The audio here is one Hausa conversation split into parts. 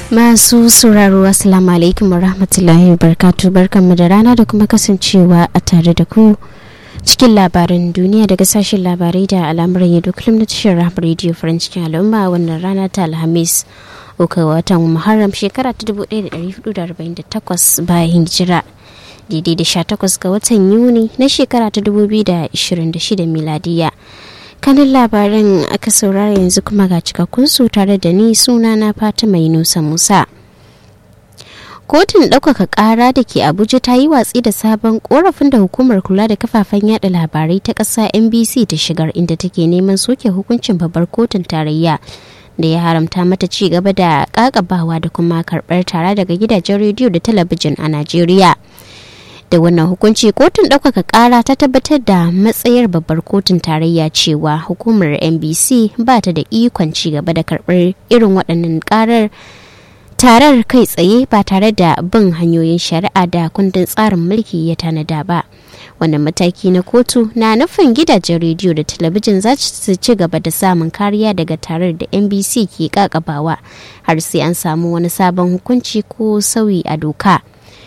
Masu sauraro Assalamu alaikum warahmatullahi wabarakatuh barkanmu da rana da kuma kasancewa a tare da ku cikin labaran duniya daga sashen labarai da al'amuran yadda kullum na tashar rahama radio french cikin al'umma wannan rana ta alhamis uku watan muharram shekara ta 1448 bayan hijira daidai da 18 ga watan yuni na shekara ta 2026 miladiya kanin labaran aka saurara yanzu kuma ga cikakkun su tare da ni suna na fatima yunusa musa kotun ɗaukaka ƙara da ke abuja ta yi watsi da sabon korafin da hukumar kula da kafafen yada labarai ta ƙasa nbc ta shigar inda take neman soke hukuncin babbar kotun tarayya da ya haramta mata ci gaba da ƙaƙabawa da kuma karɓar tara daga gidajen rediyo da talabijin a najeriya da wannan hukunci kotun ɗaukaka ƙara ta tabbatar da matsayar babbar kotun tarayya cewa hukumar nbc ba ta da ikon ci gaba da karɓar irin waɗannan ƙarar tarar kai tsaye ba tare da bin hanyoyin shari'a da kundin tsarin mulki ya tanada ba wannan mataki na kotu na nufin gidajen rediyo da talabijin za su ci gaba da samun kariya daga tarar da nbc ke kakabawa har sai an samu wani sabon hukunci ko sauyi a doka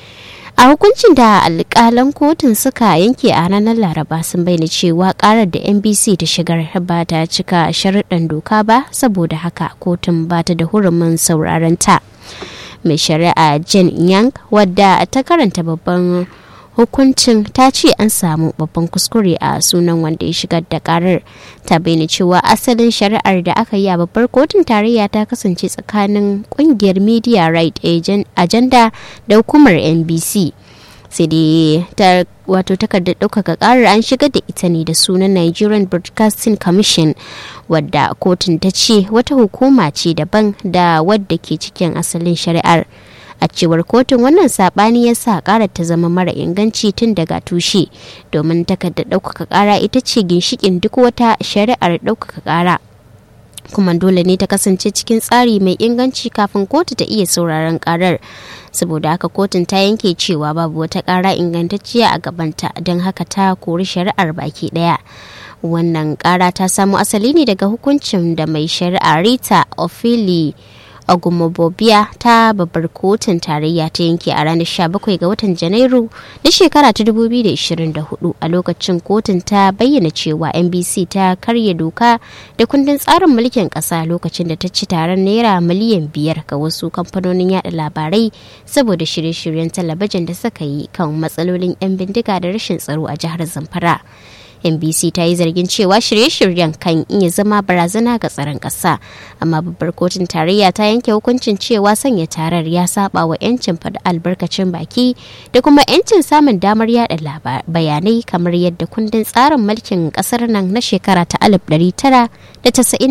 a hukuncin da alkalan kotun suka yanke a ranar laraba sun bayyana cewa karar da nbc ta shigar ba ta cika sharuɗan doka ba saboda haka kotun ba ta da hurumin sauraron ta mai shari'a jen yang wadda ta karanta babban hukuncin ta ce an samu babban kuskure a sunan wanda ya shigar da karar ta bayyana cewa asalin shari'ar da aka yi a babbar kotun tarayya ta kasance tsakanin kungiyar media right agenda da hukumar nbc sai dai ta wato takardar ɗaukaka ƙarar an shigar da ita ne da sunan nigerian broadcasting commission wadda kotun ta ce wata hukuma ce daban da wadda ke cikin asalin shari'ar a cewar kotun wannan sabani ya sa ƙara ta zama mara inganci tun daga tushe domin takardar ɗaukaka ƙara ita ce ginshikin duk wata shari'ar ɗaukaka ƙara kuma dole ne ta kasance cikin tsari mai inganci kafin kotu ta iya sauraron karar saboda haka kotun ta yanke cewa babu wata kara ingantacciya a gabanta don haka ta kori shari'ar baki daya wannan kara ta samo asali ne daga hukuncin da mai shari'a rita ofili ogumobobia ta babbar kotun tarayya ta yanke a ranar 17 ga watan janairu na shekara ta 2024 a lokacin kotun ta bayyana cewa nbc ta karya doka da kundin tsarin mulkin kasa lokacin da ta ci taron naira miliyan biyar ga wasu kamfanonin yada labarai saboda shirye-shiryen talabijin da suka yi kan matsalolin 'yan bindiga da rashin tsaro a jihar zamfara NBC ta yi zargin cewa shirye-shiryen kan iya zama barazana ga tsaron ƙasa amma babbar kotun tarayya ta yanke hukuncin cewa sanya tarar ya saba wa 'yancin faɗi albarkacin baki da kuma 'yancin samun damar yada bayanai kamar yadda kundin tsarin mulkin ƙasar nan na shekara ta 1999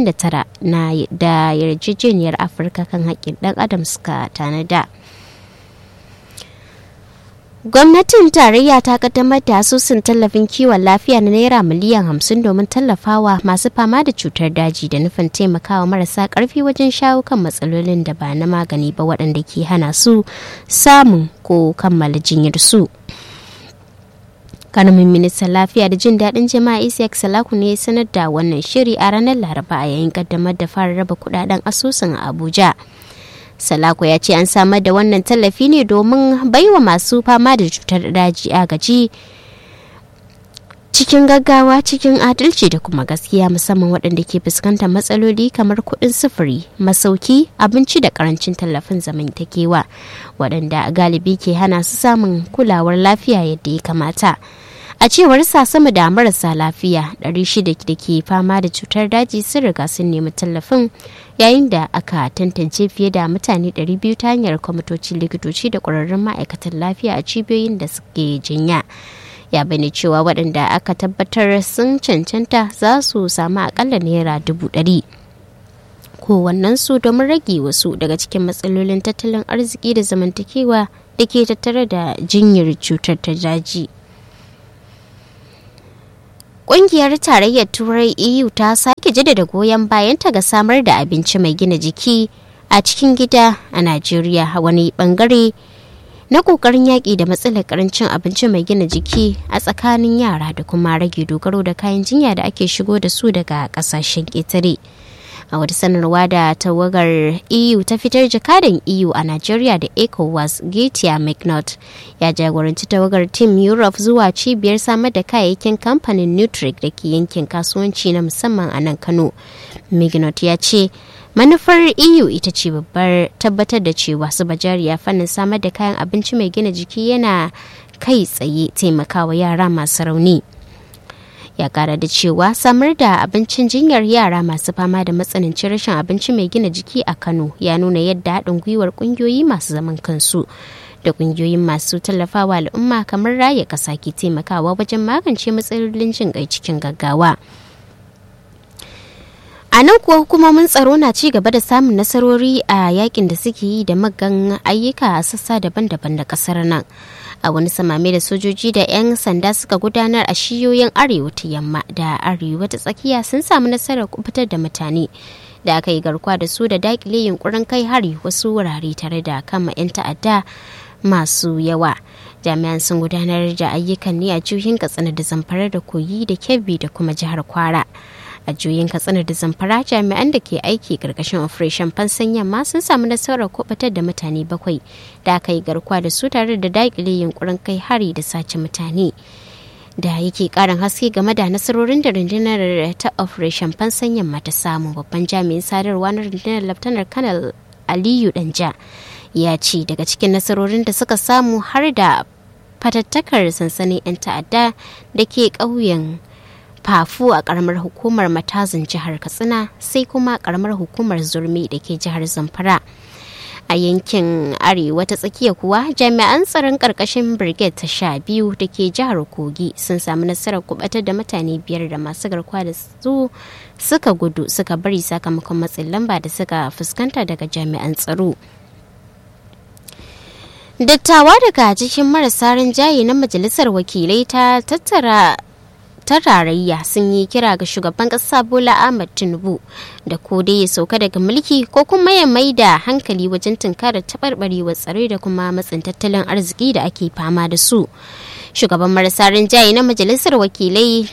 na da yarjejeniyar afirka kan haƙƙin ɗan adam suka tanada. Gwamnatin tarayya ta kaddamar da asusun tallafin kiwon lafiya na naira miliyan hamsin domin tallafawa masu fama da cutar daji da nufin taimakawa marasa karfi wajen shawo kan matsalolin da ba na magani ba waɗanda ke hana su samun ko kammala jinyar su. karamin ministan lafiya da jin daɗin jama'a isiyak salaku ne sanar da wannan shiri a ranar laraba a yayin kaddamar da fara raba kudaden asusun a abuja Salako ya ce an samar da wannan tallafi ne domin baiwa masu fama da cutar daji agaji cikin gaggawa cikin adalci da kuma gaskiya musamman waɗanda ke fuskantar matsaloli kamar kuɗin sufuri masauki abinci da karancin tallafin zamantakewa waɗanda galibi ke hana su samun kulawar lafiya yadda ya kamata a cewar sa sama da marasa lafiya 600 da ke fama da cutar daji sun riga sun nemi tallafin yayin da aka tantance fiye da mutane 200 ta hanyar kwamitocin likitoci da ƙwararrun ma'aikatan lafiya a cibiyoyin da suke jinya ya bani cewa waɗanda aka tabbatar sun cancanta za su samu akalla naira dubu ɗari kowannensu domin rage wasu daga cikin matsalolin tattalin arziki da zamantakewa da ke tattare da jinyar cutar ta daji. Ƙungiyar Tarayyar Turai EU ta sake jaddada goyon bayanta ga samar da abinci mai gina jiki a cikin gida a Najeriya wani bangare na ƙoƙarin yaƙi da matsalar ƙarancin abinci mai gina jiki a tsakanin yara da kuma rage dogaro da kayan jinya da ake shigo da su daga ƙasashen ƙetare. a wata sanarwa da tawagar eu ta fitar jakadan eu a nigeria da ecowas getia mcnaught ya jagoranci tawagar team europe zuwa cibiyar samar da kayayyakin kamfanin nutric da ke yankin kasuwanci na musamman a nan kano mcnaught ya ce manufar eu ita ce babbar tabbatar da cewa su bajariya fannin samar da kayan abinci mai gina jiki yana kai tsaye taimakawa yara masu rauni ya kara da cewa samar da abincin jinyar yara masu fama da matsanancin rashin abinci mai gina jiki a kano ya nuna yadda haɗin gwiwar ƙungiyoyi masu zaman kansu da ƙungiyoyin masu tallafawa al'umma kamar raya ƙasa ke taimakawa wajen magance matsalolin jin ƙai cikin gaggawa a nan kuwa hukumomin tsaro na ci gaba da samun nasarori a yakin da suke yi da magan ayyuka a sassa daban-daban da kasar nan a wani samame da sojoji da 'yan sanda suka gudanar a shiyoyin arewa ta yamma da arewa ta tsakiya sun samu nasarar kubutar da mutane da aka yi garkuwa da su da dakile yunkurin kai hari wasu wurare tare da kama 'yan ta'adda masu yawa jami'an sun gudanar da ayyukan ne a jihohin katsina da zamfara da koyi da kebbi da kuma jihar kwara a juyin katsina da zamfara jami'an da ke aiki karkashin operation fansan yamma sun samu nasarar kubatar da mutane bakwai da aka yi garkuwa da su tare da daƙile yunkurin kai hari da sace mutane da yake karin haske game da nasarorin da rundunar ta operation fansan yamma ta samu babban jami'in sadarwa na rundunar laftanar kanal aliyu danja ya ce daga cikin nasarorin da suka samu har da fatattakar sansanin 'yan ta'adda da ke ƙauyen fafu a karamar hukumar matazin jihar katsina sai kuma karamar hukumar zurmi da ke jihar zamfara a yankin arewa ta tsakiya kuwa jami'an tsaron karkashin brigade ta sha biyu da ke jihar kogi sun samu nasarar kubatar da mutane biyar da masu garkuwa da su suka gudu suka bari sakamakon matsin lamba da suka fuskanta daga jami'an tsaro dattawa daga cikin marasa rinjaye na majalisar wakilai ta tattara ta tarayya sun yi kira ga shugaban kasa bola ahmad tinubu da ko dai ya sauka daga mulki ko kuma ya mai da hankali wajen tunkarar taɓarɓarewar tsare da kuma matsin tattalin arziki da ake fama da su shugaban marasa rinjaye na majalisar wakilai